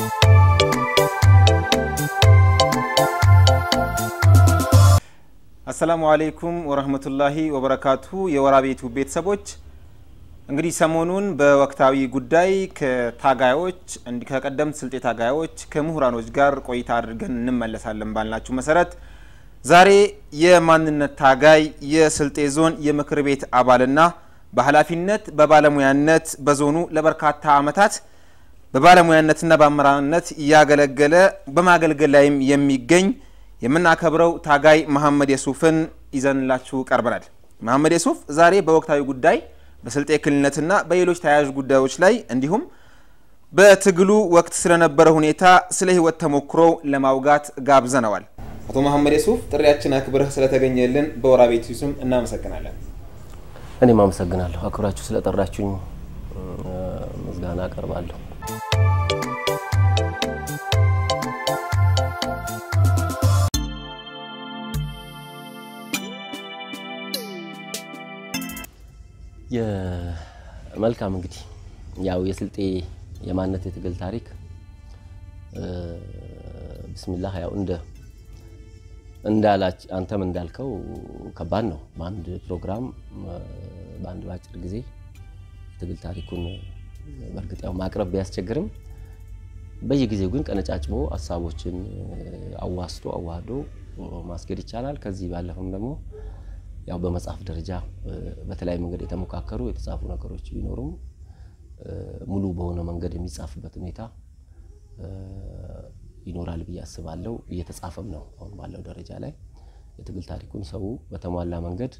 አሰላሙ አሌይኩም ወረህመቱላሂ ወበረካቱ። የወራቤ ዩቲዩብ ቤተሰቦች እንግዲህ ሰሞኑን በወቅታዊ ጉዳይ ከታጋዮች እንዲ ከቀደምት ስልጤ ታጋዮች ከምሁራኖች ጋር ቆይታ አድርገን እንመለሳለን ባልናችሁ መሰረት ዛሬ የማንነት ታጋይ የስልጤ ዞን የምክር ቤት አባልና በኃላፊነት በባለሙያነት በዞኑ ለበርካታ ዓመታት በባለሙያነትና በአመራርነት እያገለገለ በማገልገል ላይም የሚገኝ የምናከብረው ታጋይ መሐመድ የሱፍን ይዘንላችሁ ቀርበናል። መሐመድ የሱፍ ዛሬ በወቅታዊ ጉዳይ በስልጤ ክልልነትና በሌሎች ተያያዥ ጉዳዮች ላይ እንዲሁም በትግሉ ወቅት ስለነበረ ሁኔታ ስለ ህይወት ተሞክሮ ለማውጋት ጋብዘነዋል። አቶ መሐመድ የሱፍ ጥሪያችን አክብረህ ስለተገኘልን በወራቤ ዩቲዩብ ስም እናመሰግናለን። እኔም አመሰግናለሁ። አክብራችሁ ስለጠራችሁኝ ምስጋና አቀርባለሁ። መልካም እንግዲህ ያው የስልጤ የማንነት የትግል ታሪክ ብስሚላህ ያው እንደ እንዳላች አንተም እንዳልከው ከባድ ነው። በአንድ ፕሮግራም በአንድ በአጭር ጊዜ የትግል ታሪኩን በእርግጥ ያው ማቅረብ ቢያስቸግርም በየጊዜው ግን ቀነጫጭቦ ሀሳቦችን አዋስቶ አዋህዶ ማስኬድ ይቻላል። ከዚህ ባለፈም ደግሞ ያው በመጽሐፍ ደረጃ በተለያዩ መንገድ የተሞካከሩ የተጻፉ ነገሮች ቢኖሩም ሙሉ በሆነ መንገድ የሚጻፍበት ሁኔታ ይኖራል ብዬ አስባለሁ። እየተጻፈም ነው አሁን ባለው ደረጃ ላይ የትግል ታሪኩን ሰው በተሟላ መንገድ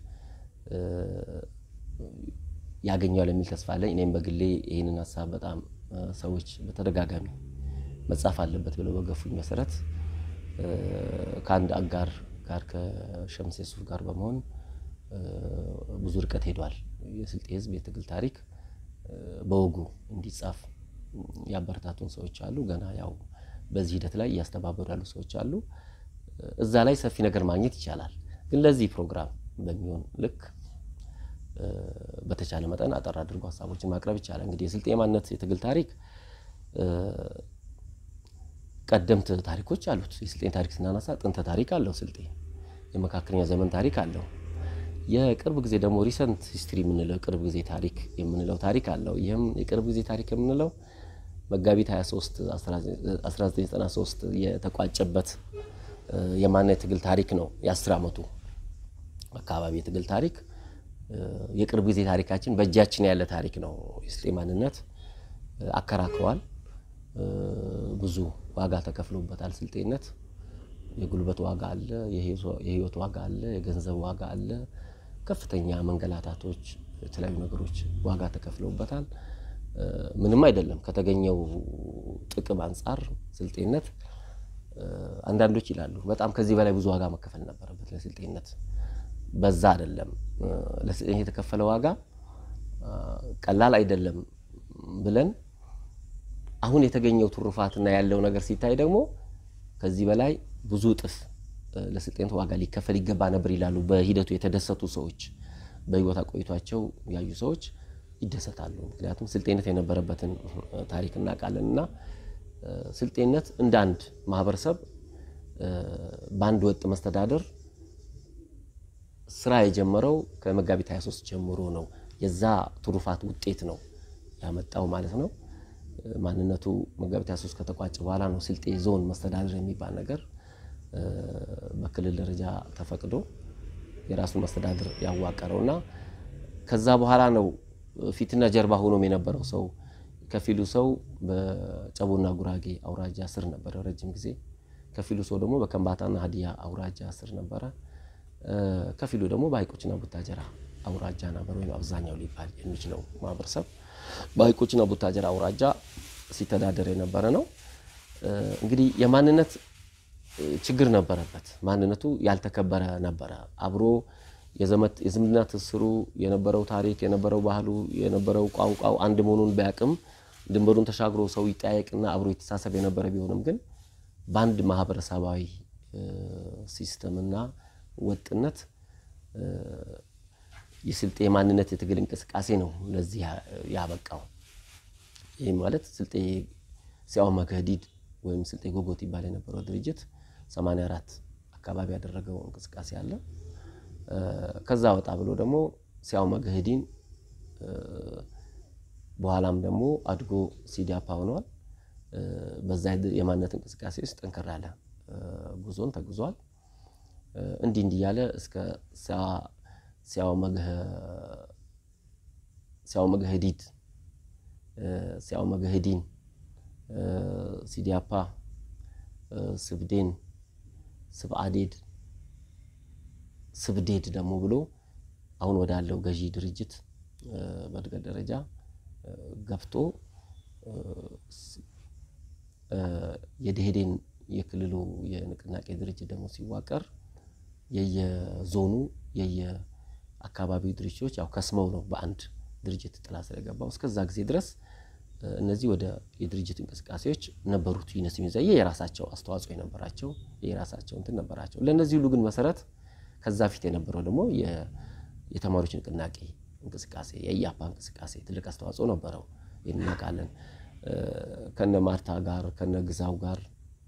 ያገኘዋል የሚል ተስፋ አለኝ። እኔም በግሌ ይህንን ሀሳብ በጣም ሰዎች በተደጋጋሚ መጻፍ አለበት ብለው በገፉኝ መሰረት ከአንድ አጋር ጋር ከሸምሴ ሱፍ ጋር በመሆን ብዙ ርቀት ሄዷል። የስልጤ ሕዝብ የትግል ታሪክ በወጉ እንዲጻፍ ያበረታቱን ሰዎች አሉ። ገና ያው በዚህ ሂደት ላይ እያስተባበሩ ያሉ ሰዎች አሉ። እዛ ላይ ሰፊ ነገር ማግኘት ይቻላል። ግን ለዚህ ፕሮግራም በሚሆን ልክ በተቻለ መጠን አጠር አድርጎ ሀሳቦችን ማቅረብ ይቻላል። እንግዲህ የስልጤ ማንነት የትግል ታሪክ ቀደምት ታሪኮች አሉት። የስልጤን ታሪክ ስናነሳ ጥንተ ታሪክ አለው ስልጤ። የመካከለኛ ዘመን ታሪክ አለው። የቅርብ ጊዜ ደግሞ ሪሰንት ሂስትሪ የምንለው የቅርብ ጊዜ ታሪክ የምንለው ታሪክ አለው። ይህም የቅርብ ጊዜ ታሪክ የምንለው መጋቢት 23 1993 የተቋጨበት የማንነት የትግል ታሪክ ነው። የአስር ዓመቱ አካባቢ የትግል ታሪክ የቅርብ ጊዜ ታሪካችን በእጃችን ያለ ታሪክ ነው። የስልጤ ማንነት አከራክሯል። ብዙ ዋጋ ተከፍሎበታል። ስልጤነት የጉልበት ዋጋ አለ፣ የህይወት ዋጋ አለ፣ የገንዘብ ዋጋ አለ። ከፍተኛ መንገላታቶች፣ የተለያዩ ነገሮች ዋጋ ተከፍለውበታል። ምንም አይደለም ከተገኘው ጥቅም አንጻር ስልጤነት አንዳንዶች ይላሉ በጣም ከዚህ በላይ ብዙ ዋጋ መከፈል ነበረበት ለስልጤነት። በዛ አይደለም ለስልጤነት የተከፈለ ዋጋ ቀላል አይደለም ብለን አሁን የተገኘው ትሩፋትና ያለው ነገር ሲታይ ደግሞ ከዚህ በላይ ብዙ እጥፍ ለስልጤነት ዋጋ ሊከፈል ይገባ ነበር ይላሉ። በሂደቱ የተደሰቱ ሰዎች፣ በህይወት አቆይቷቸው ያዩ ሰዎች ይደሰታሉ። ምክንያቱም ስልጤነት የነበረበትን ታሪክ እናውቃለን እና ስልጤነት እንደ አንድ ማህበረሰብ በአንድ ወጥ መስተዳደር ስራ የጀመረው ከመጋቢት 23 ጀምሮ ነው። የዛ ትሩፋት ውጤት ነው ያመጣው ማለት ነው። ማንነቱ መጋቢት 23 ከተቋጨ በኋላ ነው ስልጤ ዞን መስተዳደር የሚባል ነገር በክልል ደረጃ ተፈቅዶ የራሱን መስተዳድር ያዋቀረው እና ከዛ በኋላ ነው ፊትና ጀርባ ሆኖም የነበረው ሰው ከፊሉ ሰው በጨቦና ጉራጌ አውራጃ ስር ነበረ ረጅም ጊዜ። ከፊሉ ሰው ደግሞ በከምባታና ሀዲያ አውራጃ ስር ነበረ። ከፊሉ ደግሞ በሀይቆችና ቡታጀራ አውራጃ ነበር፣ ወይም አብዛኛው ሊባል የሚችለው ማህበረሰብ በሀይቆችና ቡታጀራ አውራጃ ሲተዳደር የነበረ ነው። እንግዲህ የማንነት ችግር ነበረበት። ማንነቱ ያልተከበረ ነበረ። አብሮ የዝምድና ትስሩ የነበረው ታሪክ የነበረው ባህሉ የነበረው ቋንቋው አንድ መሆኑን ቢያቅም ድንበሩን ተሻግሮ ሰው ይጠያየቅና አብሮ የተሳሰብ የነበረ ቢሆንም ግን በአንድ ማህበረሰባዊ ሲስተምና ወጥነት የስልጤ የማንነት የትግል እንቅስቃሴ ነው ለዚህ ያበቃው። ይህ ማለት ስልጤ ሲያው መገዲድ ወይም ስልጤ ጎጎት ይባል የነበረው ድርጅት 84 አካባቢ ያደረገው እንቅስቃሴ አለ። ከዛ ወጣ ብሎ ደግሞ ሲያው መገህዲን በኋላም ደግሞ አድጎ ሲዳፓ ሆኗል። በዛ የማንነት እንቅስቃሴ ውስጥ ጠንከር ያለ ጉዞን ተጉዟል። እንዲህ እንዲህ እያለ እስከ ሲያው መገህዲድ፣ ሲያው መገህዲን፣ ሲዲያፓ፣ ስብዴን፣ ስብአዴድ፣ ስብዴድ ደግሞ ብሎ አሁን ወዳለው ገዢ ድርጅት በእድገት ደረጃ ገብቶ የደኢህዴን የክልሉ የንቅናቄ ድርጅት ደግሞ ሲዋቀር የየዞኑ የየአካባቢው ድርጅቶች ያው ከስመው ነው በአንድ ድርጅት ጥላ ስለገባው እስከዛ ጊዜ ድረስ እነዚህ ወደ የድርጅት እንቅስቃሴዎች ነበሩት ይነስ የሚዘየ የራሳቸው አስተዋጽኦ የነበራቸው የራሳቸው እንትን ነበራቸው። ለእነዚህ ሁሉ ግን መሰረት ከዛ ፊት የነበረው ደግሞ የተማሪዎች ንቅናቄ እንቅስቃሴ የኢያፓ እንቅስቃሴ ትልቅ አስተዋጽኦ ነበረው። ይህን እናውቃለን። ከነ ማርታ ጋር ከነ ግዛው ጋር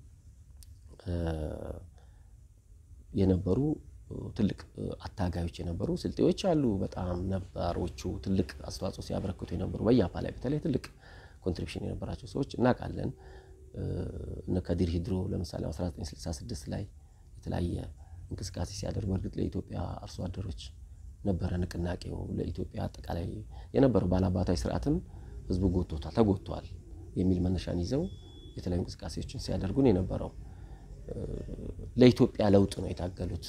የነበሩ ትልቅ አታጋዮች የነበሩ ስልጤዎች አሉ። በጣም ነባሮቹ ትልቅ አስተዋጽኦ ሲያበረክቱ የነበሩ በኢያፓ ላይ በተለይ ትልቅ ኮንትሪቢሽን የነበራቸው ሰዎች እናውቃለን። እነ ከዲር ሂድሮ ለምሳሌ 1966 ላይ የተለያየ እንቅስቃሴ ሲያደርጉ እርግጥ ለኢትዮጵያ አርሶ አደሮች ነበረ ንቅናቄው ለኢትዮጵያ አጠቃላይ የነበረው ባላባታዊ ስርዓትም ህዝቡ ጎቶታል ተጎቷል የሚል መነሻን ይዘው የተለያዩ እንቅስቃሴዎችን ሲያደርጉን የነበረው ለኢትዮጵያ ለውጥ ነው የታገሉት።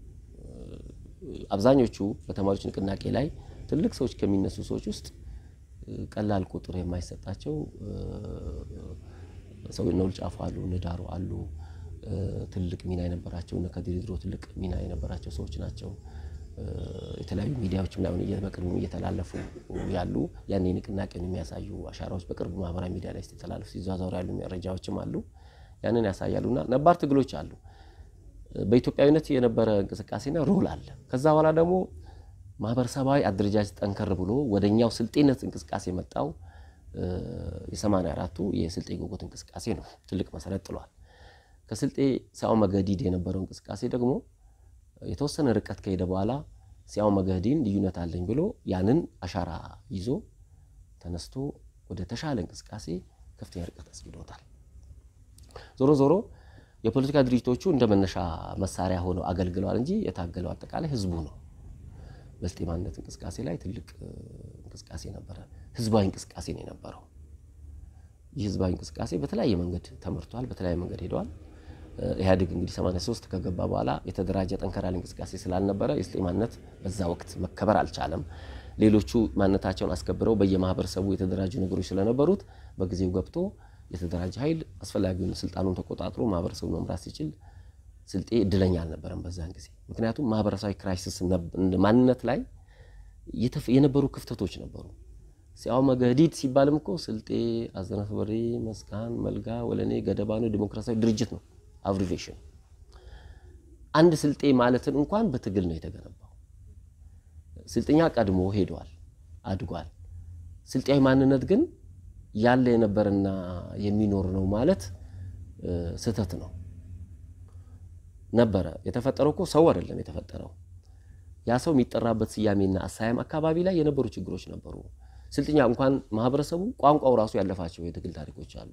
አብዛኞቹ በተማሪዎች ንቅናቄ ላይ ትልቅ ሰዎች ከሚነሱ ሰዎች ውስጥ ቀላል ቁጥር የማይሰጣቸው ሰው እነ ውልጫፎ አሉ፣ እነ ዳሮ አሉ። ትልቅ ሚና የነበራቸው እነ ከዲር ድሮ ትልቅ ሚና የነበራቸው ሰዎች ናቸው። የተለያዩ ሚዲያዎች ምናምን በቅርቡ እየተላለፉ ያሉ ያኔ ንቅናቄን የሚያሳዩ አሻራዎች በቅርቡ ማህበራዊ ሚዲያ ላይ ሲተላለፉ ሲዘዋወሩ ያሉ መረጃዎችም አሉ። ያንን ያሳያሉ እና ነባር ትግሎች አሉ። በኢትዮጵያዊነት የነበረ እንቅስቃሴና ሮል አለ። ከዛ በኋላ ደግሞ ማህበረሰባዊ አደረጃጀት ጠንከር ብሎ ወደኛው ስልጤነት እንቅስቃሴ የመጣው የሰማንያ አራቱ የስልጤ ጎጎት እንቅስቃሴ ነው። ትልቅ መሰረት ጥሏል። ከስልጤ ሲያው መገዲድ የነበረው እንቅስቃሴ ደግሞ የተወሰነ ርቀት ከሄደ በኋላ ሲያው መገዲን ልዩነት አለኝ ብሎ ያንን አሻራ ይዞ ተነስቶ ወደ ተሻለ እንቅስቃሴ ከፍተኛ ርቀት አስጊዶታል። ዞሮ ዞሮ የፖለቲካ ድርጅቶቹ እንደ መነሻ መሳሪያ ሆነው አገልግለዋል እንጂ የታገለው አጠቃላይ ህዝቡ ነው። በስልጤ ማንነት እንቅስቃሴ ላይ ትልቅ እንቅስቃሴ ነበረ። ህዝባዊ እንቅስቃሴ ነው የነበረው። ይህ ህዝባዊ እንቅስቃሴ በተለያየ መንገድ ተመርቷል፣ በተለያየ መንገድ ሄደዋል። ኢህአዴግ እንግዲህ 83 ከገባ በኋላ የተደራጀ ጠንከር ያለ እንቅስቃሴ ስላልነበረ የስልጤ ማንነት በዛ ወቅት መከበር አልቻለም። ሌሎቹ ማንነታቸውን አስከብረው በየማህበረሰቡ የተደራጁ ነገሮች ስለነበሩት በጊዜው ገብቶ የተደራጀ ኃይል አስፈላጊውን ስልጣኑን ተቆጣጥሮ ማህበረሰቡ መምራት ሲችል ስልጤ እድለኛ አልነበረም በዛን ጊዜ። ምክንያቱም ማህበረሰባዊ ክራይሲስ ማንነት ላይ የነበሩ ክፍተቶች ነበሩ። ሲያው መገዲድ ሲባልም እኮ ስልጤ፣ አዘነፍ በሬ፣ መስቃን፣ መልጋ፣ ወለኔ፣ ገደባኖ ዲሞክራሲያዊ ድርጅት ነው አብሪቬሽን። አንድ ስልጤ ማለትን እንኳን በትግል ነው የተገነባው። ስልጥኛ ቀድሞ ሄዷል፣ አድጓል። ስልጤያዊ ማንነት ግን ያለ የነበረና የሚኖር ነው ማለት ስህተት ነው። ነበረ የተፈጠረው እኮ ሰው አይደለም የተፈጠረው። ያ ሰው የሚጠራበት ስያሜና አሳያም አካባቢ ላይ የነበሩ ችግሮች ነበሩ። ስልጥኛ እንኳን ማህበረሰቡ ቋንቋው ራሱ ያለፋቸው የትግል ታሪኮች አሉ።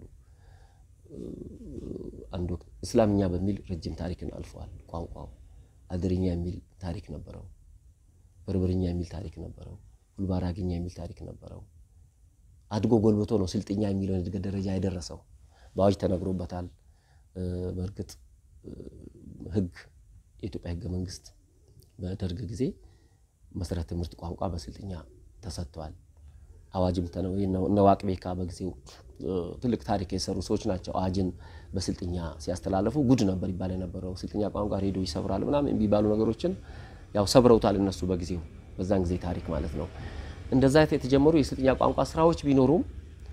አንድ ወቅት እስላምኛ በሚል ረጅም ታሪክን አልፈዋል። ቋንቋው አድርኛ የሚል ታሪክ ነበረው። በርበርኛ የሚል ታሪክ ነበረው። ሁልባራግኛ የሚል ታሪክ ነበረው። አድጎ ጎልብቶ ነው ስልጥኛ የሚለውን የእድገት ደረጃ የደረሰው። በአዋጅ ተነግሮበታል። በእርግጥ ህግ የኢትዮጵያ ህገ መንግስት በደርግ ጊዜ መሰረተ ትምህርት ቋንቋ በስልጥኛ ተሰጥቷል። አዋጅም እነ ዋቅቤካ በጊዜው ትልቅ ታሪክ የሰሩ ሰዎች ናቸው። አዋጅን በስልጥኛ ሲያስተላለፉ ጉድ ነበር ይባል የነበረው። ስልጥኛ ቋንቋ ሬዲዮ ይሰብራል ምናምን የሚባሉ ነገሮችን ያው ሰብረውታል እነሱ በጊዜው በዛን ጊዜ ታሪክ ማለት ነው። እንደዛ የተጀመሩ የስልጥኛ ቋንቋ ስራዎች ቢኖሩም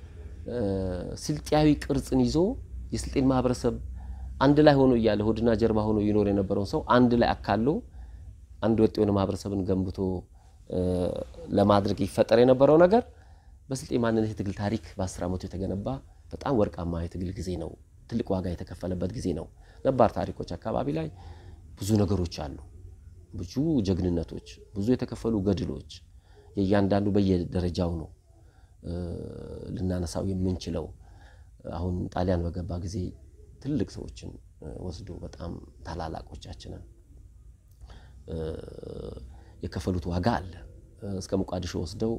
ስልጤያዊ ቅርጽን ይዞ የስልጤን ማህበረሰብ አንድ ላይ ሆኖ እያለ ሆድና ጀርባ ሆኖ ይኖር የነበረውን ሰው አንድ ላይ አካሎ አንድ ወጥ የሆነ ማህበረሰብን ገንብቶ ለማድረግ ይፈጠር የነበረው ነገር በስልጤ ማንነት የትግል ታሪክ በአስር ዓመቱ የተገነባ በጣም ወርቃማ የትግል ጊዜ ነው ትልቅ ዋጋ የተከፈለበት ጊዜ ነው። ነባር ታሪኮች አካባቢ ላይ ብዙ ነገሮች አሉ። ብዙ ጀግንነቶች፣ ብዙ የተከፈሉ ገድሎች የእያንዳንዱ በየደረጃው ነው ልናነሳው የምንችለው። አሁን ጣሊያን በገባ ጊዜ ትልቅ ሰዎችን ወስዶ በጣም ታላላቆቻችንን የከፈሉት ዋጋ አለ። እስከ ሞቃዲሾ ወስደው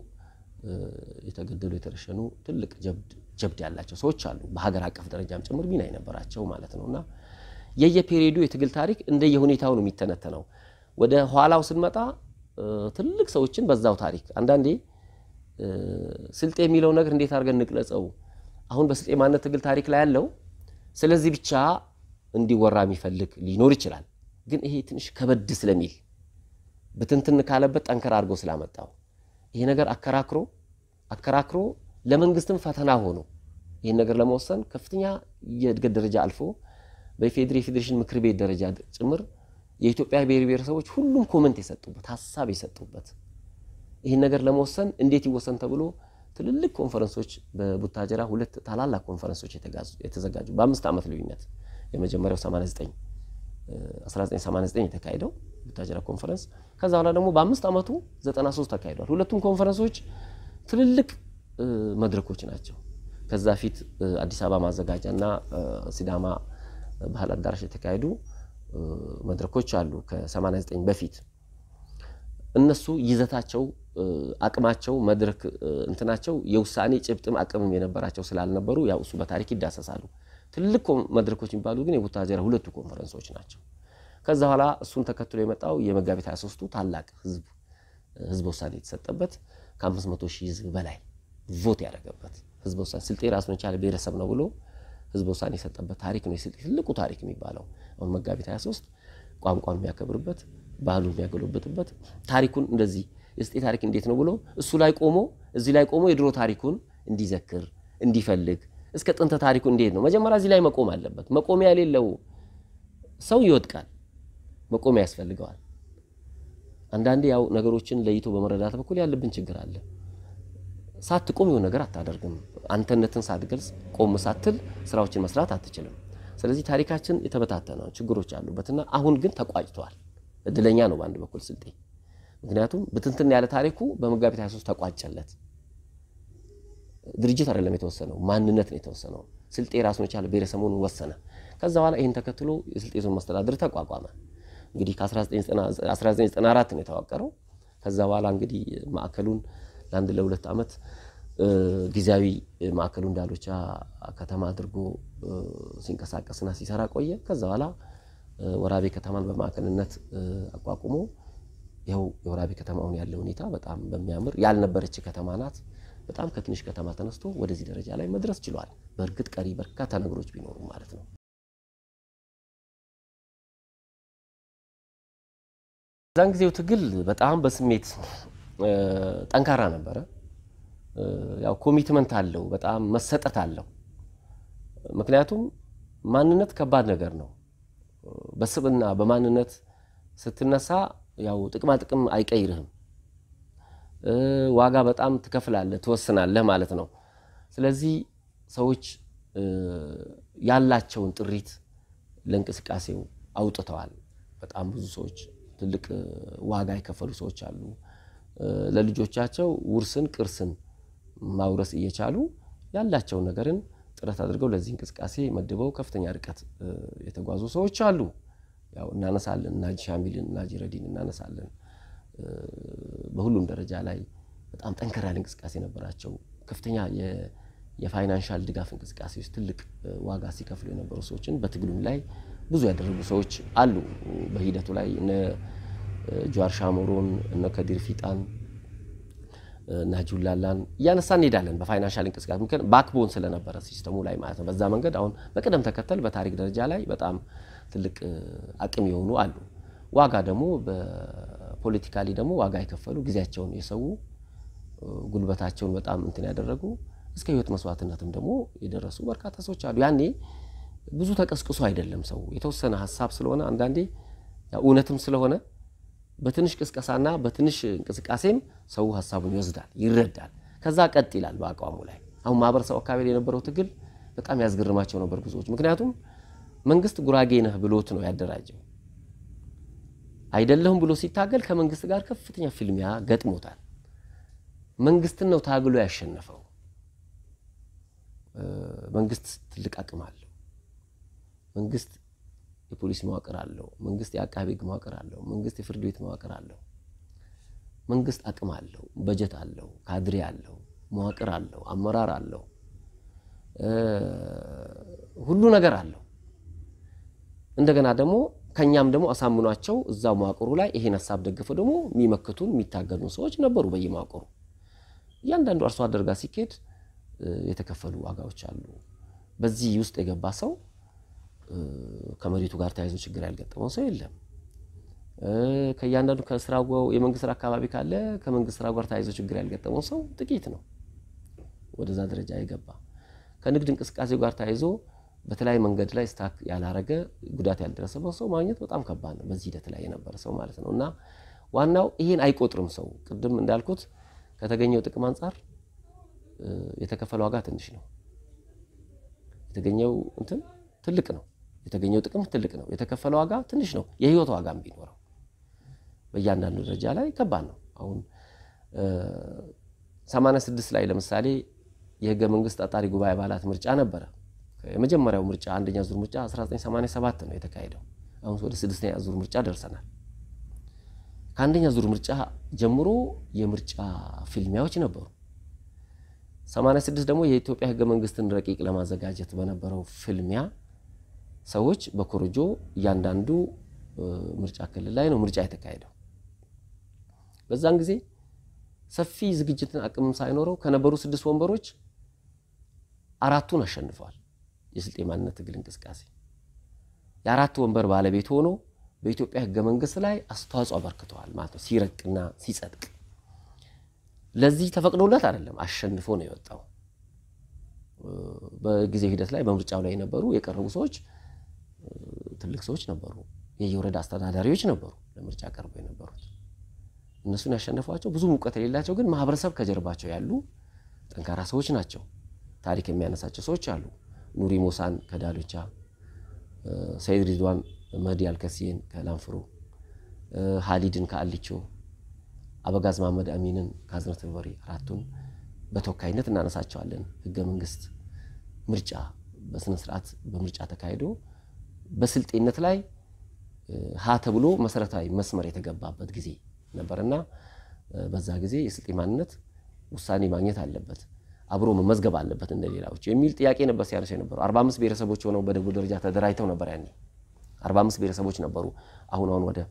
የተገደሉ የተረሸኑ ትልቅ ጀብድ ያላቸው ሰዎች አሉ። በሀገር አቀፍ ደረጃም ጭምር ሚና የነበራቸው ማለት ነው እና የየፔሪዮዱ የትግል ታሪክ እንደየሁኔታው ነው የሚተነተነው። ወደ ኋላው ስንመጣ ትልቅ ሰዎችን በዛው ታሪክ አንዳንዴ ስልጤ የሚለው ነገር እንዴት አድርገን እንቅለጸው? አሁን በስልጤ ማንነት ትግል ታሪክ ላይ ያለው ስለዚህ ብቻ እንዲወራ የሚፈልግ ሊኖር ይችላል። ግን ይሄ ትንሽ ከበድ ስለሚል ብትንትን ካለበት ጠንከር አድርጎ ስላመጣው ይሄ ነገር አከራክሮ አከራክሮ ለመንግስትም ፈተና ሆኖ ይህን ነገር ለመወሰን ከፍተኛ የእድገት ደረጃ አልፎ በኢፌዴሪ የፌዴሬሽን ምክር ቤት ደረጃ ጭምር የኢትዮጵያ ብሔር ብሔረሰቦች ሁሉም ኮመንት የሰጡበት ሀሳብ የሰጡበት ይህን ነገር ለመወሰን እንዴት ይወሰን ተብሎ ትልልቅ ኮንፈረንሶች በቡታጀራ ሁለት ታላላቅ ኮንፈረንሶች የተዘጋጁ በአምስት ዓመት ልዩነት የመጀመሪያው 89 1989 የተካሄደው ቡታጀራ ኮንፈረንስ ከዛ በኋላ ደግሞ በአምስት ዓመቱ 93 ተካሂዷል። ሁለቱም ኮንፈረንሶች ትልልቅ መድረኮች ናቸው። ከዛ ፊት አዲስ አበባ ማዘጋጃ እና ሲዳማ ባህል አዳራሽ የተካሄዱ መድረኮች አሉ ከ89 በፊት እነሱ ይዘታቸው አቅማቸው መድረክ እንትናቸው የውሳኔ ጭብጥም አቅምም የነበራቸው ስላልነበሩ ያው እሱ በታሪክ ይዳሰሳሉ። ትልቅ መድረኮች የሚባሉ ግን የቡታጀራ ሁለቱ ኮንፈረንሶች ናቸው። ከዛ በኋላ እሱን ተከትሎ የመጣው የመጋቢት 23ቱ ታላቅ ህዝብ ህዝበ ውሳኔ የተሰጠበት ከ500 ሺህ ህዝብ በላይ ቮት ያደረገበት ህዝበ ውሳኔ ስልጤ ራሱን የቻለ ብሔረሰብ ነው ብሎ ህዝበ ውሳኔ የሰጠበት ታሪክ ነው የስልጤ ትልቁ ታሪክ የሚባለው። አሁን መጋቢት 23 ቋንቋን የሚያከብርበት ባህሉን የሚያገለብጥበት ታሪኩን እንደዚህ የስልጤ ታሪክ እንዴት ነው ብሎ እሱ ላይ ቆሞ እዚህ ላይ ቆሞ የድሮ ታሪኩን እንዲዘክር እንዲፈልግ እስከ ጥንተ ታሪኩ እንዴት ነው መጀመሪያ እዚህ ላይ መቆም አለበት። መቆሚያ የሌለው ሰው ይወድቃል። መቆሚያ ያስፈልገዋል። አንዳንዴ ያው ነገሮችን ለይቶ በመረዳት በኩል ያለብን ችግር አለ። ሳትቆም የሆነ ነገር አታደርግም። አንተነትን ሳትገልጽ ቆም ሳትል ስራዎችን መስራት አትችልም። ስለዚህ ታሪካችን የተበታተነ ችግሮች አሉበትና አሁን ግን ተቋጭተዋል። እድለኛ ነው በአንድ በኩል ስልጤ። ምክንያቱም ብትንትን ያለ ታሪኩ በመጋቢት 23 ተቋጨለት። ድርጅት አይደለም የተወሰነው፣ ማንነት ነው የተወሰነው። ስልጤ ራሱን የቻለ ብሔረሰቡን ወሰነ። ከዛ በኋላ ይህን ተከትሎ የስልጤ ዞን መስተዳድር ተቋቋመ። እንግዲህ ከ1994 ነው የተዋቀረው። ከዛ በኋላ እንግዲህ ማዕከሉን ለአንድ ለሁለት ዓመት ጊዜያዊ ማዕከሉን ዳሎቻ ከተማ አድርጎ ሲንቀሳቀስና ሲሰራ ቆየ። ከዛ በኋላ ወራቤ ከተማን በማዕከልነት አቋቁሞ ይኸው የወራቤ ከተማውን ያለ ሁኔታ በጣም በሚያምር ያልነበረች ከተማ ናት። በጣም ከትንሽ ከተማ ተነስቶ ወደዚህ ደረጃ ላይ መድረስ ችሏል። በእርግጥ ቀሪ በርካታ ነገሮች ቢኖሩ ማለት ነው። እዛን ጊዜው ትግል በጣም በስሜት ጠንካራ ነበረ። ያው ኮሚትመንት አለው፣ በጣም መሰጠት አለው። ምክንያቱም ማንነት ከባድ ነገር ነው። በስብና በማንነት ስትነሳ ያው ጥቅማ ጥቅም አይቀይርህም። ዋጋ በጣም ትከፍላለህ፣ ትወስናለህ ማለት ነው። ስለዚህ ሰዎች ያላቸውን ጥሪት ለእንቅስቃሴው አውጥተዋል። በጣም ብዙ ሰዎች ትልቅ ዋጋ የከፈሉ ሰዎች አሉ። ለልጆቻቸው ውርስን ቅርስን ማውረስ እየቻሉ ያላቸውን ነገርን ጥረት አድርገው ለዚህ እንቅስቃሴ መድበው ከፍተኛ ርቀት የተጓዙ ሰዎች አሉ። ያው እናነሳለን፣ እናጂ ሻሚልን እናጂ ረዲን እናነሳለን። በሁሉም ደረጃ ላይ በጣም ጠንከር ያለ እንቅስቃሴ ነበራቸው። ከፍተኛ የፋይናንሻል ድጋፍ እንቅስቃሴ ውስጥ ትልቅ ዋጋ ሲከፍሉ የነበሩ ሰዎችን በትግሉም ላይ ብዙ ያደረጉ ሰዎች አሉ። በሂደቱ ላይ እነ ጀዋር ሻሞሮን እነ ከዲር ፊጣን እና ጁላላን እያነሳ እንሄዳለን። በፋይናንሻል እንቅስቃሴ ምክንያት ባክቦን ስለነበረ ሲስተሙ ላይ ማለት ነው። በዛ መንገድ አሁን በቅደም ተከተል በታሪክ ደረጃ ላይ በጣም ትልቅ አቅም የሆኑ አሉ። ዋጋ ደግሞ በፖለቲካሊ ደግሞ ዋጋ የከፈሉ ጊዜያቸውን የሰው ጉልበታቸውን በጣም እንትን ያደረጉ እስከ ህይወት መስዋዕትነትም ደግሞ የደረሱ በርካታ ሰዎች አሉ። ያኔ ብዙ ተቀስቅሶ አይደለም ሰው የተወሰነ ሀሳብ ስለሆነ አንዳንዴ እውነትም ስለሆነ በትንሽ ቅስቀሳና በትንሽ እንቅስቃሴም ሰው ሀሳቡን ይወስዳል፣ ይረዳል። ከዛ ቀጥ ይላል በአቋሙ ላይ። አሁን ማህበረሰቡ አካባቢ የነበረው ትግል በጣም ያስገርማቸው ነበር ብዙዎች። ምክንያቱም መንግስት ጉራጌ ነህ ብሎት ነው ያደራጀው። አይደለሁም ብሎ ሲታገል ከመንግስት ጋር ከፍተኛ ፍልሚያ ገጥሞታል። መንግስትን ነው ታግሎ ያሸነፈው። መንግስት ትልቅ አቅም አለው። መንግስት የፖሊስ መዋቅር አለው። መንግስት የአቃቤ ሕግ መዋቅር አለው። መንግስት የፍርድ ቤት መዋቅር አለው። መንግስት አቅም አለው፣ በጀት አለው፣ ካድሬ አለው፣ መዋቅር አለው፣ አመራር አለው፣ ሁሉ ነገር አለው። እንደገና ደግሞ ከኛም ደግሞ አሳምኗቸው እዛ መዋቅሩ ላይ ይሄን ሀሳብ ደግፈው ደግሞ የሚመክቱን የሚታገሉን ሰዎች ነበሩ በየመዋቅሩ። እያንዳንዱ አርሶ አደር ጋር ሲኬድ የተከፈሉ ዋጋዎች አሉ። በዚህ ውስጥ የገባ ሰው ከመሬቱ ጋር ተያይዞ ችግር ያልገጠመው ሰው የለም። ከእያንዳንዱ ከስራ የመንግስት ስራ አካባቢ ካለ ከመንግስት ስራ ጋር ተያይዞ ችግር ያልገጠመው ሰው ጥቂት ነው ወደዛ ደረጃ የገባ። ከንግድ እንቅስቃሴው ጋር ተያይዞ በተለያየ መንገድ ላይ ስታክ ያላረገ ጉዳት ያልደረሰበት ሰው ማግኘት በጣም ከባድ ነው፣ በዚህ ሂደት ላይ የነበረ ሰው ማለት ነው። እና ዋናው ይሄን አይቆጥርም ሰው። ቅድም እንዳልኩት ከተገኘው ጥቅም አንጻር የተከፈለ ዋጋ ትንሽ ነው። የተገኘው እንትን ትልቅ ነው። የተገኘው ጥቅም ትልቅ ነው። የተከፈለ ዋጋ ትንሽ ነው። የህይወት ዋጋም ቢኖረው በእያንዳንዱ ደረጃ ላይ ከባድ ነው። አሁን 86 ላይ ለምሳሌ የህገ መንግስት አጣሪ ጉባኤ አባላት ምርጫ ነበረ። የመጀመሪያው ምርጫ አንደኛ ዙር ምርጫ 1987 ነው የተካሄደው። አሁን ወደ ስድስተኛ ዙር ምርጫ ደርሰናል። ከአንደኛ ዙር ምርጫ ጀምሮ የምርጫ ፊልሚያዎች ነበሩ። 86 ደግሞ የኢትዮጵያ ህገ መንግስትን ረቂቅ ለማዘጋጀት በነበረው ፍልሚያ ሰዎች በኮረጆ እያንዳንዱ ምርጫ ክልል ላይ ነው ምርጫ የተካሄደው። በዛን ጊዜ ሰፊ ዝግጅትን አቅምም ሳይኖረው ከነበሩ ስድስት ወንበሮች አራቱን አሸንፈዋል። የስልጤ ማንነት ትግል እንቅስቃሴ የአራት ወንበር ባለቤት ሆኖ በኢትዮጵያ ህገ መንግስት ላይ አስተዋጽኦ አበርክተዋል ማለት ነው። ሲረቅና ሲጸድቅ ለዚህ ተፈቅዶለት አይደለም፣ አሸንፎ ነው የወጣው። በጊዜ ሂደት ላይ በምርጫው ላይ የነበሩ የቀረቡ ሰዎች ትልቅ ሰዎች ነበሩ። የየወረዳ አስተዳዳሪዎች ነበሩ ለምርጫ ቀርበው የነበሩት። እነሱን ያሸነፏቸው ብዙ እውቀት የሌላቸው ግን ማህበረሰብ ከጀርባቸው ያሉ ጠንካራ ሰዎች ናቸው። ታሪክ የሚያነሳቸው ሰዎች አሉ። ኑሪ ሞሳን ከዳሎቻ፣ ሰይድ ሪድዋን መህዲ አልከሲን ከላንፍሮ፣ ሀሊድን ከአሊቾ፣ አበጋዝ መሐመድ አሚንን ከአዝነት በሪ አራቱን በተወካይነት እናነሳቸዋለን። ህገ መንግስት ምርጫ በስነ ስርዓት በምርጫ ተካሂዶ በስልጤነት ላይ ሀ ተብሎ መሰረታዊ መስመር የተገባበት ጊዜ ነበርና በዛ ጊዜ የስልጤ ማንነት ውሳኔ ማግኘት አለበት፣ አብሮ መመዝገብ አለበት እንደ ሌላዎች የሚል ጥያቄ ነበር ሲያነሱ የነበሩ። 45 ብሔረሰቦች ሆነው በደቡብ ደረጃ ተደራጅተው ነበር ያኔ 45 ብሔረሰቦች ነበሩ። አሁን አሁን ወደ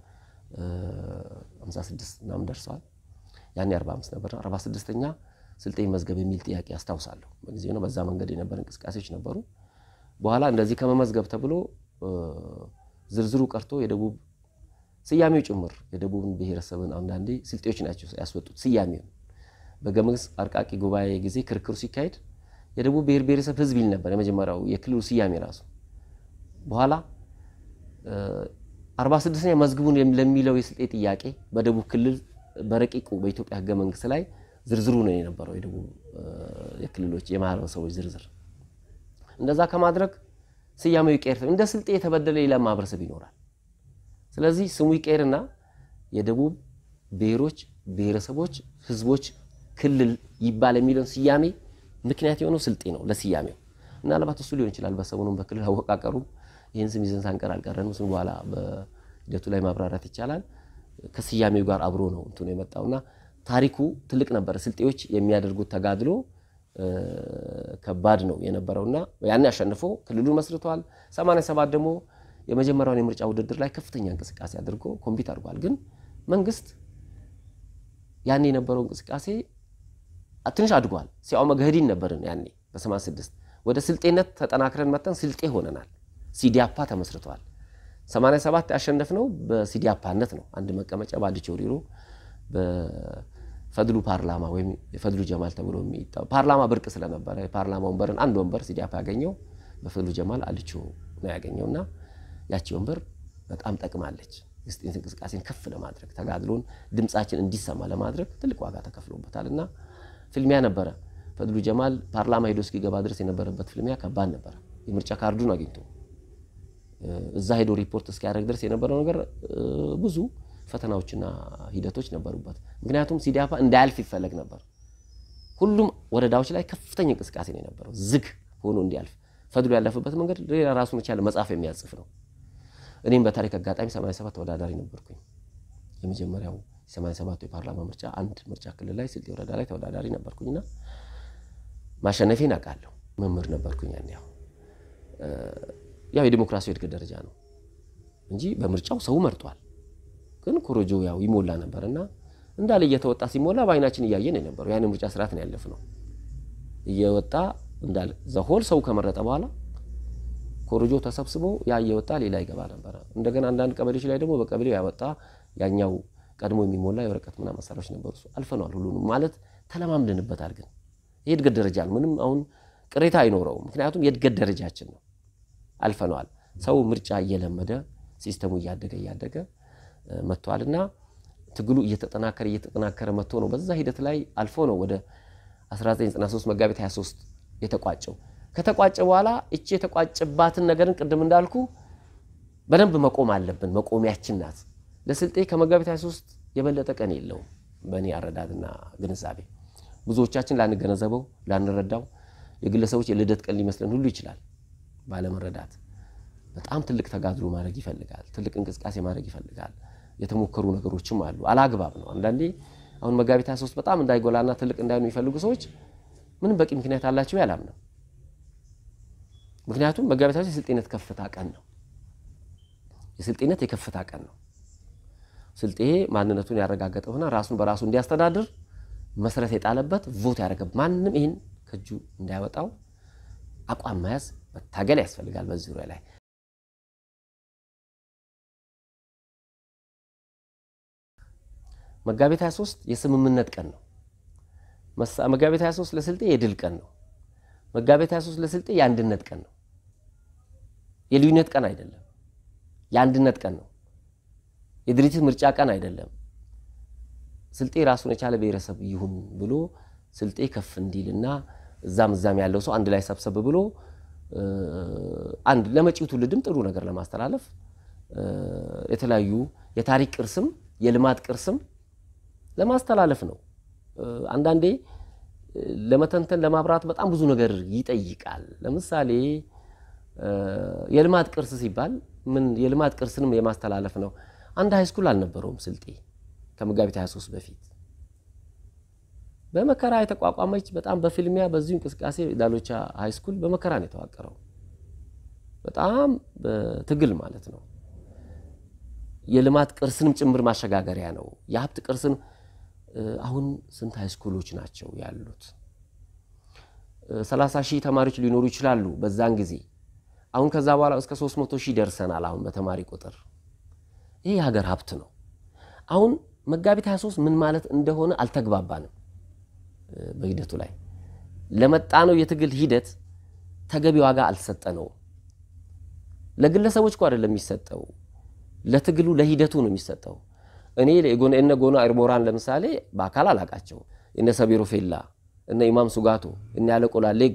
56 ምናምን ደርሰዋል። ያኔ 45 ነበር። 46ኛ ስልጤ መዝገብ የሚል ጥያቄ አስታውሳለሁ። በጊዜ ነው። በዛ መንገድ የነበረ እንቅስቃሴዎች ነበሩ። በኋላ እንደዚህ ከመመዝገብ ተብሎ ዝርዝሩ ቀርቶ የደቡብ ስያሜው ጭምር የደቡብን ብሔረሰብን አንዳንዴ ስልጤዎች ናቸው ያስወጡት ስያሜውን። በሕገ መንግስት አርቃቂ ጉባኤ ጊዜ ክርክሩ ሲካሄድ የደቡብ ብሔር ብሔረሰብ ህዝብ ይል ነበር የመጀመሪያው የክልሉ ስያሜ ራሱ። በኋላ 46ኛ መዝግቡን ለሚለው የስልጤ ጥያቄ በደቡብ ክልል በረቂቁ በኢትዮጵያ ሕገ መንግስት ላይ ዝርዝሩ ነው የነበረው የደቡብ የክልሎች የማህበረሰቦች ዝርዝር። እንደዛ ከማድረግ ስያሜው ይቀየር፣ እንደ ስልጤ የተበደለ ሌላ ማህበረሰብ ይኖራል። ስለዚህ ስሙ ይቀየርና የደቡብ ብሔሮች ብሔረሰቦች ህዝቦች ክልል ይባል የሚለውን ስያሜ ምክንያት የሆነው ስልጤ ነው ለስያሜው። ምናልባት እሱ ሊሆን ይችላል። በሰሞኑን በክልል አወቃቀሩ ይህን ስም ይዘን ሳንቀር አልቀረንም። ስም በኋላ በሂደቱ ላይ ማብራራት ይቻላል። ከስያሜው ጋር አብሮ ነው እንትኑ የመጣውና ታሪኩ ትልቅ ነበረ። ስልጤዎች የሚያደርጉት ተጋድሎ ከባድ ነው የነበረውና ያን አሸንፎ ክልሉን መስርተዋል። 87 ደግሞ የመጀመሪያውን የምርጫ ውድድር ላይ ከፍተኛ እንቅስቃሴ አድርጎ ኮምፒት አድርጓል። ግን መንግስት ያኔ የነበረው እንቅስቃሴ ትንሽ አድጓል። ሲያው መገህዲን ነበርን ያኔ በ86 ወደ ስልጤነት ተጠናክረን መተን ስልጤ ሆነናል። ሲዲያፓ ተመስርተዋል። 87 ያሸነፍነው በሲዲያፓነት ነው። አንድ መቀመጫ በአዲቾ ሪሮ በፈድሉ ፓርላማ ወይም የፈድሉ ጀማል ተብሎ የሚጠራው ፓርላማ ብርቅ ስለነበረ የፓርላማ ወንበርን አንድ ወንበር ሲዲያፓ ያገኘው በፈድሉ ጀማል አዲቾ ነው ያገኘውና ያቺ ወንበር በጣም ጠቅማለች። የስልጤነት እንቅስቃሴን ከፍ ለማድረግ ተጋድሎን ድምፃችን እንዲሰማ ለማድረግ ትልቅ ዋጋ ተከፍሎበታል እና ፍልሚያ ነበረ። ፈድሉ ጀማል ፓርላማ ሄዶ እስኪገባ ድረስ የነበረበት ፍልሚያ ከባድ ነበረ። የምርጫ ካርዱን አግኝቶ እዛ ሄዶ ሪፖርት እስኪያደርግ ድረስ የነበረው ነገር ብዙ ፈተናዎችና ሂደቶች ነበሩበት። ምክንያቱም ሲዳፓ እንዳያልፍ ይፈለግ ነበር። ሁሉም ወረዳዎች ላይ ከፍተኛ እንቅስቃሴ ነው የነበረው፣ ዝግ ሆኖ እንዲያልፍ። ፈድሉ ያለፈበት መንገድ ሌላ ራሱን የቻለ መጽሐፍ የሚያጽፍ ነው። እኔም በታሪክ አጋጣሚ 87 ተወዳዳሪ ነበርኩኝ። የመጀመሪያው 87 የፓርላማ ምርጫ አንድ ምርጫ ክልል ላይ ስልጤ ወረዳ ላይ ተወዳዳሪ ነበርኩኝና ማሸነፌን አውቃለሁ። መምህር ነበርኩኝ ያን ያው ያው የዲሞክራሲያዊ እድገት ደረጃ ነው እንጂ በምርጫው ሰው መርጧል። ግን ኮሮጆ ያው ይሞላ ነበር እና እንዳለ እየተወጣ ሲሞላ በአይናችን እያየን የነበረው ያን ምርጫ ስርዓት ነው ያለፍነው። እየወጣ እንዳለ ዘሆል ሰው ከመረጠ በኋላ ኮሮጆ ተሰብስቦ ያ እየወጣ ሌላ ይገባ ነበረ። እንደገና አንዳንድ ቀበሌዎች ላይ ደግሞ በቀበሌው ያወጣ ያኛው ቀድሞ የሚሞላ የወረቀት ምናምን መሳሪያዎች ነበሩ። እሱ አልፈነዋል። ሁሉንም ማለት ተለማምደንበታል። ግን ይህ እድገት ደረጃ ነው። ምንም አሁን ቅሬታ አይኖረውም። ምክንያቱም የእድገት ደረጃችን ነው። አልፈነዋል። ሰው ምርጫ እየለመደ ሲስተሙ እያደገ እያደገ መጥቷል እና ትግሉ እየተጠናከረ እየተጠናከረ መጥቶ ነው በዛ ሂደት ላይ አልፎ ነው ወደ 1993 መጋቢት 23 የተቋጨው። ከተቋጨ በኋላ እቺ የተቋጨባትን ነገርን ቅድም እንዳልኩ በደንብ መቆም አለብን። መቆሚያችን ናት። ለስልጤ ከመጋቢት 23 የበለጠ ቀን የለውም በእኔ አረዳድና ግንዛቤ። ብዙዎቻችን ላንገነዘበው ላንረዳው የግለሰቦች የልደት ቀን ሊመስለን ሁሉ ይችላል። ባለመረዳት በጣም ትልቅ ተጋድሎ ማድረግ ይፈልጋል። ትልቅ እንቅስቃሴ ማድረግ ይፈልጋል። የተሞከሩ ነገሮችም አሉ። አላግባብ ነው። አንዳንዴ አሁን መጋቢት 23 በጣም እንዳይጎላና ትልቅ እንዳይሆኑ የሚፈልጉ ሰዎች ምንም በቂ ምክንያት አላቸው ያላምነው። ምክንያቱም መጋቢት 23 የስልጤነት ከፍታ ቀን ነው። የስልጤነት የከፍታ ቀን ነው። ስልጤ ማንነቱን ያረጋገጠውና ራሱን በራሱ እንዲያስተዳድር መሰረት የጣለበት ቮት ያደረገ ማንም ይህን ከእጁ እንዳያወጣው አቋም መያዝ መታገል ያስፈልጋል። በዚህ ዙሪያ ላይ መጋቢት 23 የስምምነት ቀን ነው። መጋቢት 23 ለስልጤ የድል ቀን ነው። መጋቢት 23 ለስልጤ የአንድነት ቀን ነው። የልዩነት ቀን አይደለም፣ የአንድነት ቀን ነው። የድርጅት ምርጫ ቀን አይደለም። ስልጤ ራሱን የቻለ ብሔረሰብ ይሁን ብሎ ስልጤ ከፍ እንዲልና እዛም እዛም ያለው ሰው አንድ ላይ ሰብሰብ ብሎ አንድ ለመጪው ትውልድም ጥሩ ነገር ለማስተላለፍ የተለያዩ የታሪክ ቅርስም የልማት ቅርስም ለማስተላለፍ ነው። አንዳንዴ ለመተንተን ለማብራት በጣም ብዙ ነገር ይጠይቃል። ለምሳሌ የልማት ቅርስ ሲባል ምን የልማት ቅርስንም የማስተላለፍ ነው። አንድ ሃይስኩል አልነበረውም ስልጤ ከመጋቢት 23 በፊት በመከራ የተቋቋመች በጣም በፊልሚያ በዚሁ እንቅስቃሴ ዳሎቻ ሃይስኩል በመከራ ነው የተዋቀረው። በጣም በትግል ማለት ነው። የልማት ቅርስንም ጭምር ማሸጋገሪያ ነው። የሀብት ቅርስን አሁን ስንት ሃይስኩሎች ናቸው ያሉት? ሰላሳ ሺህ ተማሪዎች ሊኖሩ ይችላሉ በዛን ጊዜ። አሁን ከዛ በኋላ እስከ 300 ሺህ ደርሰናል አሁን በተማሪ ቁጥር። ይህ የሀገር ሀብት ነው። አሁን መጋቢት 23 ምን ማለት እንደሆነ አልተግባባንም። በሂደቱ ላይ ለመጣ ነው የትግል ሂደት ተገቢ ዋጋ አልሰጠነውም። ለግለሰቦች እኮ አይደለም የሚሰጠው፣ ለትግሉ ለሂደቱ ነው የሚሰጠው። እኔ እነ ጎና ኤርሞራን ለምሳሌ በአካል አላቃቸው፣ እነ ሰቢሮ ፌላ፣ እነ ኢማም ሱጋቶ፣ እነ ያለቆላ ሌጎ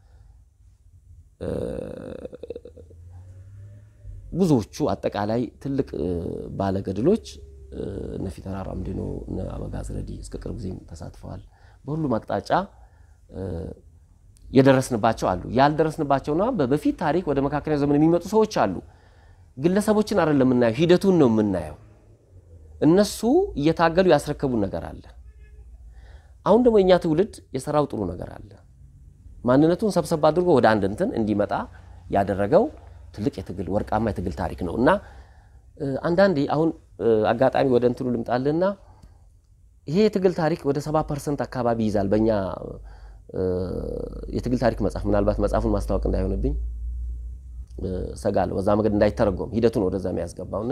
ብዙዎቹ አጠቃላይ ትልቅ ባለገድሎች እነ ፊተራራ አምድኖ እነ አበጋዝ ረዲ እስከ ቅርብ ጊዜም ተሳትፈዋል። በሁሉም አቅጣጫ የደረስንባቸው አሉ። ያልደረስንባቸውና በፊት ታሪክ ወደ መካከለኛ ዘመን የሚመጡ ሰዎች አሉ። ግለሰቦችን አይደለም የምናየው፣ ሂደቱን ነው የምናየው። እነሱ እየታገሉ ያስረከቡን ነገር አለ። አሁን ደግሞ የእኛ ትውልድ የሰራው ጥሩ ነገር አለ። ማንነቱን ሰብሰብ አድርጎ ወደ አንድ እንትን እንዲመጣ ያደረገው ትልቅ የትግል ወርቃማ የትግል ታሪክ ነው እና አንዳንዴ አሁን አጋጣሚ ወደ እንትኑ ልምጣልና ይሄ የትግል ታሪክ ወደ ሰባ ፐርሰንት አካባቢ ይይዛል። በእኛ የትግል ታሪክ መጽሐፍ ምናልባት መጽሐፉን ማስታወቅ እንዳይሆንብኝ ሰጋለሁ። በዛ መንገድ እንዳይተረጎም ሂደቱን ወደዛ የሚያስገባውና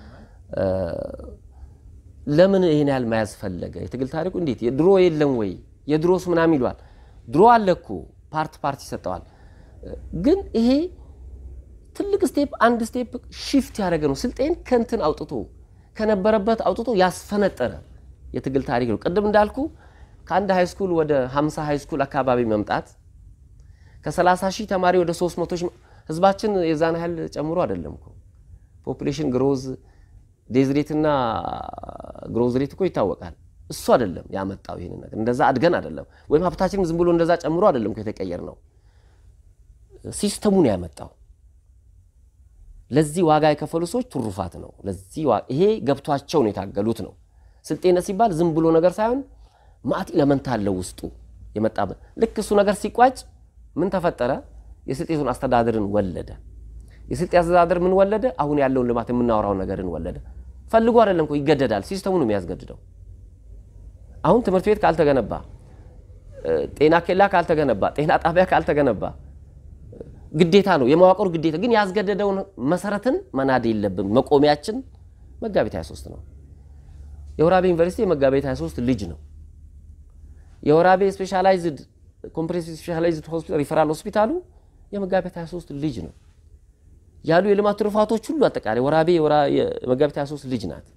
ለምን ይህን ያህል መያዝ ፈለገ? የትግል ታሪኩ እንዴት ድሮ የለም ወይ? የድሮስ ምናምን ይሏል። ድሮ አለ እኮ ፓርት ፓርት ይሰጠዋል። ግን ይሄ ትልቅ ስቴፕ አንድ ስቴፕ ሺፍት ያደረገ ነው። ስልጤን ከንትን አውጥቶ ከነበረበት አውጥቶ ያስፈነጠረ የትግል ታሪክ ነው። ቅድም እንዳልኩ ከአንድ ሃይስኩል ወደ 50 ሃይስኩል አካባቢ መምጣት ከ30 ሺህ ተማሪ ወደ 300 ሺህ ህዝባችን የዛን ያህል ጨምሮ አይደለም እኮ ፖፑሌሽን ግሮዝ ዴዝ ሬት እና ግሮዝ ሬት እኮ ይታወቃል። እሱ አይደለም ያመጣው ይህን ነገር እንደዛ አድገን አይደለም ወይም ሀብታችንም ዝም ብሎ እንደዛ ጨምሮ አይደለም እኮ የተቀየር ነው። ሲስተሙን ያመጣው ለዚህ ዋጋ የከፈሉ ሰዎች ትሩፋት ነው። ለዚህ ይሄ ገብቷቸው ነው የታገሉት ነው። ስልጤነት ሲባል ዝም ብሎ ነገር ሳይሆን ማዕት ኢለመንት አለው ውስጡ የመጣበት ልክ እሱ ነገር ሲቋጭ ምን ተፈጠረ? የስልጤ ዞን አስተዳደርን ወለደ። የስልጤ አስተዳደር ምን ወለደ? አሁን ያለውን ልማት የምናወራውን ነገርን ወለደ። ፈልጎ አይደለም እኮ ይገደዳል። ሲስተሙ ነው የሚያስገድደው። አሁን ትምህርት ቤት ካልተገነባ፣ ጤና ኬላ ካልተገነባ፣ ጤና ጣቢያ ካልተገነባ ግዴታ ነው የመዋቅሩ ግዴታ ግን ያስገደደውን መሰረትን መናድ የለብን። መቆሚያችን መጋቢት 23 ነው። የወራቤ ዩኒቨርሲቲ የመጋቢት 23 ልጅ ነው። የወራቤ ስፔሻላይዝድ ኮምፕሬሲቭ ስፔሻላይዝድ ሆስፒታል ሪፈራል ሆስፒታሉ የመጋቢት 23 ልጅ ነው። ያሉ የልማት ትሩፋቶች ሁሉ አጠቃላይ ወራቤ የመጋቢት 23 ልጅ ናት።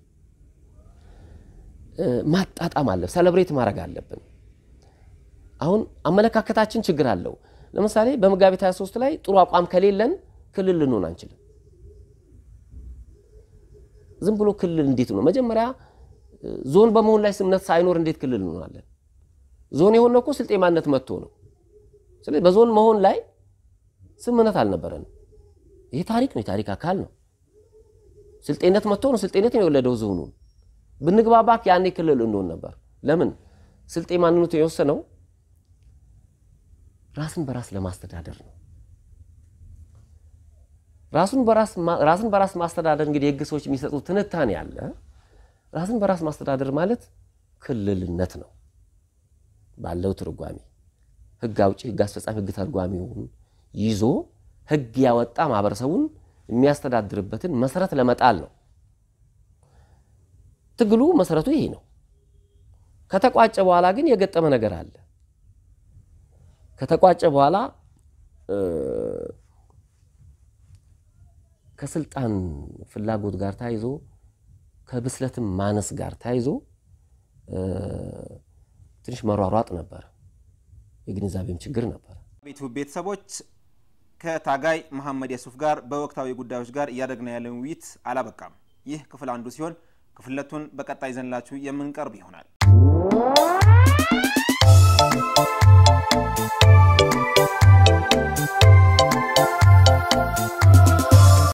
ማጣጣም አለ፣ ሰለብሬት ማድረግ አለብን። አሁን አመለካከታችን ችግር አለው። ለምሳሌ በመጋቢት 23 ላይ ጥሩ አቋም ከሌለን ክልል ልንሆን አንችልም። ዝም ብሎ ክልል እንዴት ነው? መጀመሪያ ዞን በመሆን ላይ ስምነት ሳይኖር እንዴት ክልል እንሆናለን? ዞን የሆነው እኮ ስልጤ ማንነት መጥቶ ነው። ስለዚህ በዞን መሆን ላይ ስምነት አልነበረንም። ይሄ ታሪክ ነው፣ የታሪክ አካል ነው። ስልጤነት መጥቶ ነው ስልጤነት ነው የወለደው ዞኑን። ብንግባባክ ያኔ ክልል እንሆን ነበር። ለምን ስልጤ ማንነቱ የወሰነው ራስን በራስ ለማስተዳደር ነው። ራስን በራስ ማስተዳደር እንግዲህ የህግ ሰዎች የሚሰጡት ትንታኔ አለ። ራስን በራስ ማስተዳደር ማለት ክልልነት ነው ባለው ትርጓሜ ህግ አውጪ፣ ህግ አስፈጻሚ፣ ህግ ተርጓሚውን ይዞ ህግ ያወጣ ማህበረሰቡን የሚያስተዳድርበትን መሰረት ለመጣል ነው። ትግሉ መሰረቱ ይሄ ነው። ከተቋጨ በኋላ ግን የገጠመ ነገር አለ። ከተቋጨ በኋላ ከስልጣን ፍላጎት ጋር ታይዞ ከብስለትም ማነስ ጋር ታይዞ ትንሽ መሯሯጥ ነበር። የግንዛቤም ችግር ነበር። ቤቱ ቤተሰቦች ከታጋይ መሐመድ የሱፍ ጋር በወቅታዊ ጉዳዮች ጋር እያደረግን ያለን ውይይት አላበቃም። ይህ ክፍል አንዱ ሲሆን ክፍል ሁለቱን በቀጣይ ዘንላችሁ የምንቀርብ ይሆናል።